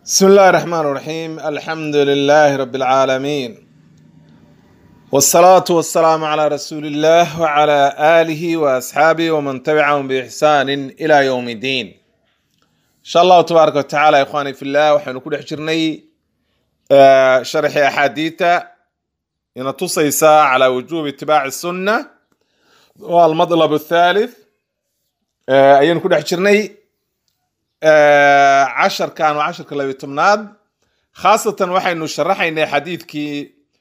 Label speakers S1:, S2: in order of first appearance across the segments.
S1: بسم الله الرحمن الرحيم الحمد لله رب العالمين والصلاة والسلام على رسول الله وعلى آله وأصحابه ومن تبعهم بإحسان إلى يوم الدين إن شاء الله تبارك وتعالى يا إخواني في الله وحين كل حجرني آه، شرح أحاديث إن تصيص على وجوب اتباع السنة والمطلب الثالث آه، أين كل حجرني casharkan waa casharka labiyo tobnaad khaasatan waxaynu sharaxaynay xadiidkii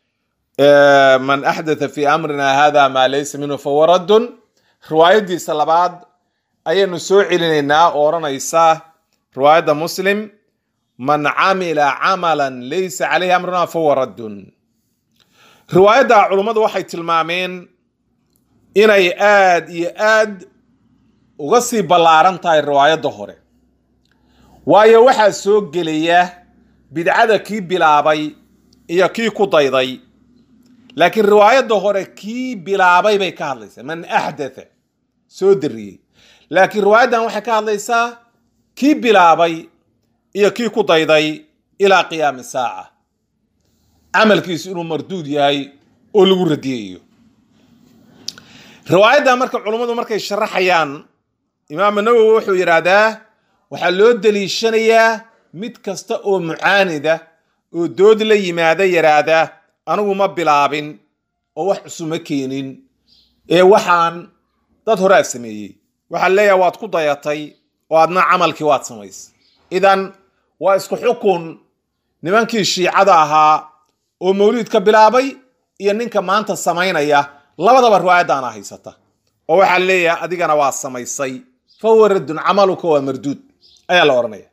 S1: man axdatha fi amrina hada maa laysa minhu fahuwa raddun riwaayadiisa labaad ayaynu soo celinaynaa oo odhanaysa riwaayadda muslim man camila camalan laysa caleyhi amruna fahuwa raddun riwaayadda culummadu waxay tilmaameen inay aad iyo aad uga sii ballaaran tahay riwaayadda hore waayo waxaa soo gelaya bidcada kii bilaabay iyo kii ku dayday laakiin riwaayadda hore kii bilaabay bay ka hadlaysaa man axdatha soo dariyey laakiin riwaayaddan waxay ka hadlaysaa kii bilaabay iyo kii ku dayday ilaa qiyaami saaca camalkiisu inuu marduud yahay oo lagu radiyayo riwaayaddan marka culummadu markay sharaxayaan imaam nawowi wuxuu yidhaahdaa waxaa loo daliishanayaa mid kasta oo mucaanida oo dood la yimaada yaraada anigu ma bilaabin oo wax cusuma keenin ee waxaan dad horaa sameeyey waxaa leeyahay waad ku dayatay oo adna camalkii waad samaysay idan waa isku xukun nimankii shiicada ahaa oo mawliidka bilaabay iyo ninka maanta samaynaya labadaba riwaayaddaana haysata oo waxaa leeyahay adigana waa samaysay fahuwa raddun camaluka waa marduud ayaa la odhanaya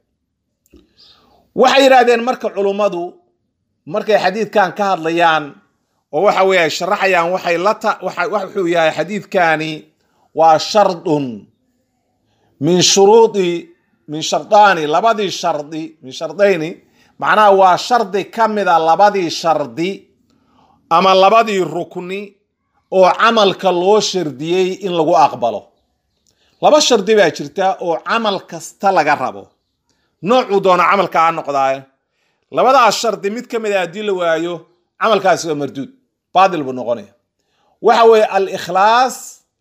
S1: waxay yidhaahdeen marka culummadu markay xadiidkan ka hadlayaan oo waxa weye ay sharaxayaan waxay la ta wuxuu yahay xadiidkani waa shardun min shuruudi min shardaani labadii shardi min shardayni macnaha waa shardi ka mida labadii shardi ama labadii rukni oo camalka loo shardiyey in lagu aqbalo laba shardi baa jirta oo camal kasta laga rabo noocuu doona camalka ha noqdaaye labadaas shardi mid ka mid a haddii la waayo camalkaasi waa marduud baatil buu noqonaya waxa weeye alikhlaas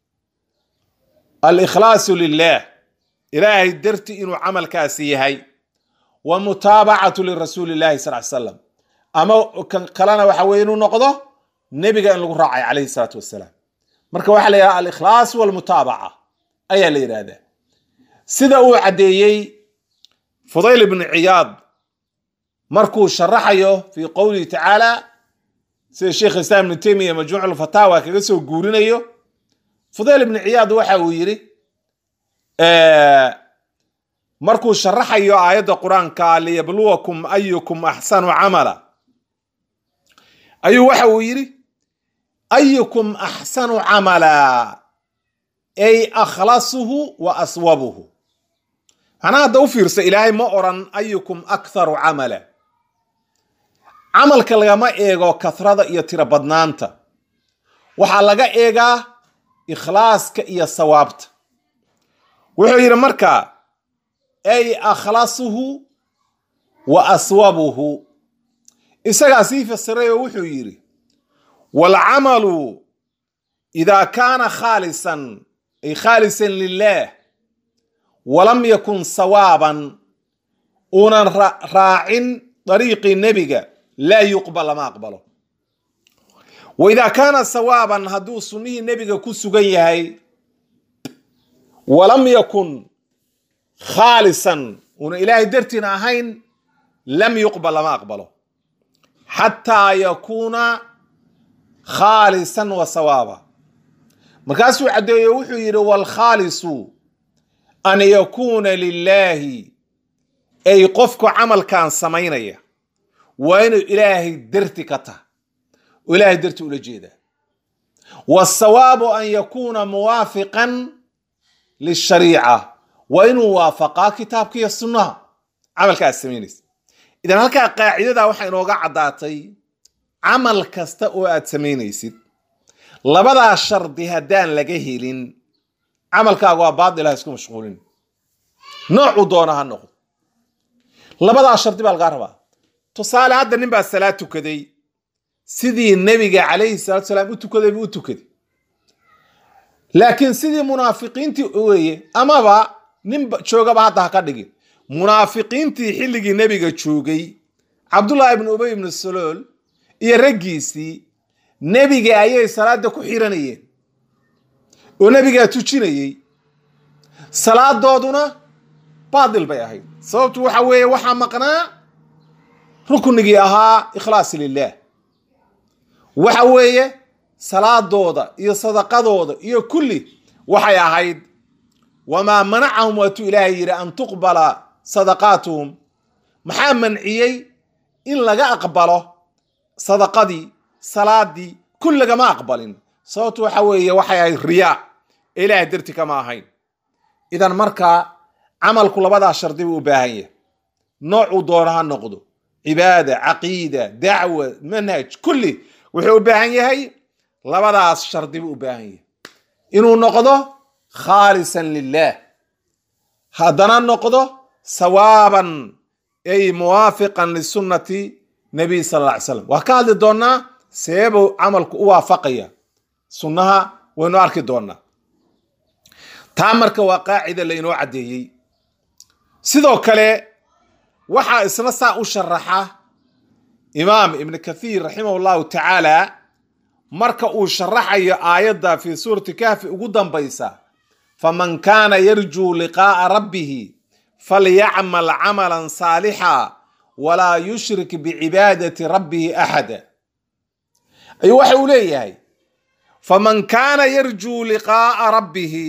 S1: alikhlaasu lilah ilaahay darti inuu camalkaasi yahay wa mutaabacatu lirasuuli llahi sal ly slam ama kan kalena waxa weye inuu noqdo nebiga in lagu raacay calayhi salaatu wasalaam marka waxaa la yidhaha alikhlaas walmutaabaca ayaa la yidhaahdaa sida uu caddeeyey fudayl ibnu ciyaad markuu sharaxayo fii qowlihi tacaala sida sheikh islaam ibnu taymiya majmuuc lfataawa kaga soo guurinayo fudayl ibnu ciyaad waxa uu yidhi markuu sharaxayo aayadda qur-aanka liyabluwakum ayukum axsanu camala ayuu waxa uu yidhi ayukum axsanu camala ay akhlasuhu wa aswabuhu macnaha hadda u fiirsa ilaahay ma oran ayukum aktharu camala camalka lagama eego kathrada iyo tiro badnaanta waxaa laga eegaa ikhlaaska iyo sawaabta wuxuu yidhi marka ay akhlasuhu wa aswabuhu isagaa sii fasiray oo wuxuu yidhi waalcamalu idaa kaana khaalisan ay khaalisan lilah walam yakun sawaaban uunan raacin dariiqii nebiga laa yuqbal lama aqbalo wa idaa kaana sawaaban hadduu sunnihii nebiga ku sugan yahay walam yakun khaalisan uunan ilaahay dartiina ahayn lam yuqbal lama aqbalo xataa yakuuna khaalisan wa sawaaba markaasuu caddeeyo wuxuu yidhi waalkhaalisu an yakuuna lilaahi ay qofku camalkan samaynaya waa inuu ilaahay darti ka taha oo ilaahay darti ula jeedaa waasawaabu an yakuuna muwaafiqan lishariica waa inuu waafaqaa kitaabka iyo sunnaha camalka aad samaynaysa idan halkaa qaacidada waxaa inooga caddaatay camal kasta oo aad samaynaysid labadaa shardi haddaan laga helin camalkaaga waa baadil ha isku mashquulin noocuu doona ha noqdo labadaa shardi baa lagaa rabaa tusaale hadda nin baa salaad tukaday sidii nebiga calayhi salatu salaam u tukaday buu u tukaday laakiin sidii munaafiqiintii weeye amaba nin joogaba hadda ha ka dhigin munaafiqiintii xilligii nebiga joogay cabdullaahi ibnu ubay ibnu salool iyo raggiisii nebiga ayay salaada ku xiranayeen oo nebigaa tujinayey salaadooduna baatil bay ahayd sababtu waxa weeye waxaa maqnaa ruknigii ahaa ikhlaas lilah waxa weeye salaadooda iyo sadaqadooda iyo kulli waxay ahayd wamaa manacahum waatuu ilaahay yidhi an tuqbala sadaqaatuhum maxaa manciyey in laga aqbalo sadaqadii salaadii kul lagama aqbalin sababtu waxa weeye waxay ahayd riyaa ee ilaahay darti kama ahayn idan markaa camalku labadaa shardi buu u baahan yahay noocuu doono ha noqdo cibaada caqiida dacwa manhaj kulli wuxuu u baahan yahay labadaas shardi buu u baahan yahay inuu noqdo khaalisan lilah haddana noqdo sawaaban ay muwaafiqan lisunnati nabiy sal alla ly slam waa ka hadli doonaa seebuu camalku u waafaqaya sunnaha waynu arki doonaa taa marka waa qaacida lainoo caddeeyey sidoo kale waxaa isna saa u sharaxa imaam ibn kathiir raximah llahu tacaala marka uu sharaxayo aayadda fi suurati kahfi ugu dambaysa faman kaana yarjuu liqaa'a rabbihi falyacmal camalan saalixa walaa yushrik bicibaadati rabbihi axada ayuu waxa uu leeyahay faman kaana yarjuu liqaa'a rabbihi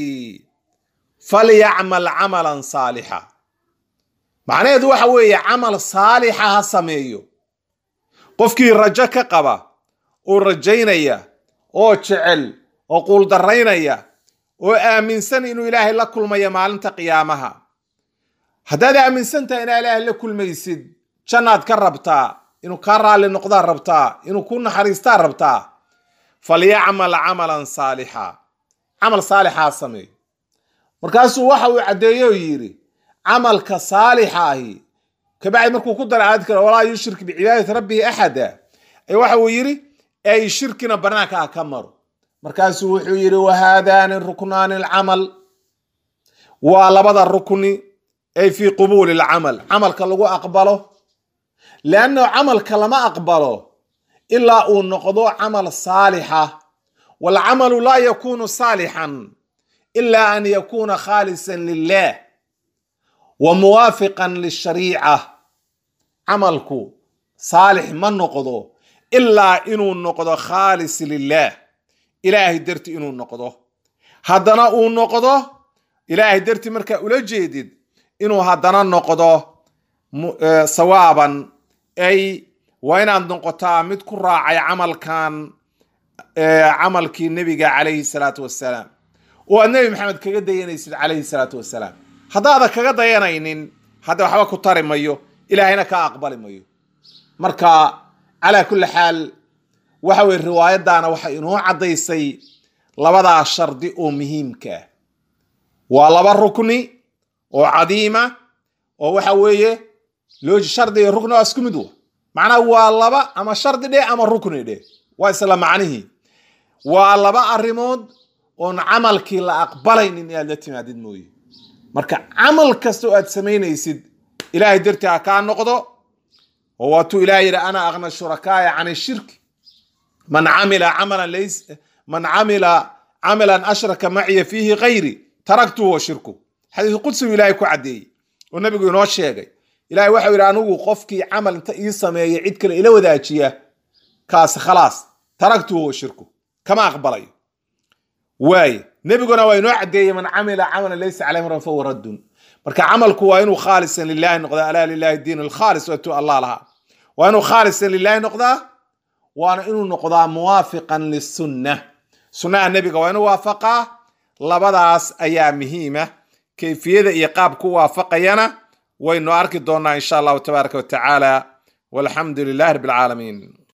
S1: falyacmal camalan saalixa macnaheedu waxa weeye camal saalixa ha sameeyo qofkii rajo ka qaba oo rajaynaya oo jecel oo quuldaraynaya oo aaminsan inuu ilaahay la kulmayo maalinta qiyaamaha haddaad aaminsan tahay inaa ilaahay la kulmaysid jannaad ka rabtaa inuu kaa raalli noqdaa rabtaa inuu ku naxariistaa rabtaa falyacmal camalan saalixa camal saalixa ha sameeyo markaasuu waxa uu caddeeye oo yidhi camalka saalixa ahi kabacdi markuu ku dara aayad kale walaa yushrik bicibaadati rabbihi axada ee waxa uu yidhi ay shirkina banaanka ah ka maro markaasuu wuxuu yidhi wahaadaani ruknaani alcamal waa labada rukni ay fii qubuuli alcamal camalka lagu aqbalo leannahu camalka lama aqbalo ilaa uu noqdo camal saalixa waalcamalu laa yakunu saalixan ila an yakuna khaalisan lilah wa muwaafiqan lishariica camalku saalix ma noqdo ilaa inuu noqdo khaalis lilah ilaahay darti inuu noqdo haddana uu noqdo ilaahay darti markaa ula jeedid inuu haddana noqdo sawaaban ay waa inaad noqotaa mid ku raacay camalkan camalkii nebiga calayhi salaatu wassalaam oo aad nebi maxamed kaga dayanaysid calayhi salaatu wassalaam haddaada kaga dayanaynin hadda waxba ku tari mayo ilaahayna kaa aqbali mayo marka calaa kulli xaal waxa weye riwaayaddaana waxay inoo caddaysay labadaa shardi oo muhiimka ah waa laba rukni oo cadiima oo waxa weeye loo shardi iyo rukni waa isku mid wa macnaha waa laba ama shardi dheh ama rukni dheh waa isla macnihii waa laba arrimood oon camalkii la aqbalaynin inaad la timaadid mooye marka camal kasta oo aad samaynaysid ilaahay dartii ha kaa noqdo oo waatuu ilahay yidhi ana aqna shurakaaya can shirki man camila camalan lays man camila camalan ashraka maciya fiihi kayri taraktuhu wa shirku xadiis qudsigu ilaahay ku caddeeyey oo nabigu inoo sheegay ilahay waxau yidhi anigu qofkii camal inta ii sameeya cid kale ila wadaajiya kaasi khalaas taraktuhu wa shirku kama aqbalayo waaye nebiguna waa inoo caddeeyey man camila camalan laysa caleyh amran fahuwa raddun marka camalku waa inuu khaalisan lilahi noqdaa alaa lilahi diin alkhaalis waatuu allah lahaa waa inuu khaalisan lilahi noqdaa waana inuu noqdaa muwaafiqan lisunna sunnaha nebiga waa inuu waafaqaa labadaas ayaa muhiima kayfiyada iyo qaabku waafaqayana waynu arki doonaa insha allahu tabaaraka wa tacaala walxamdu lilahi rabbi alcaalamiin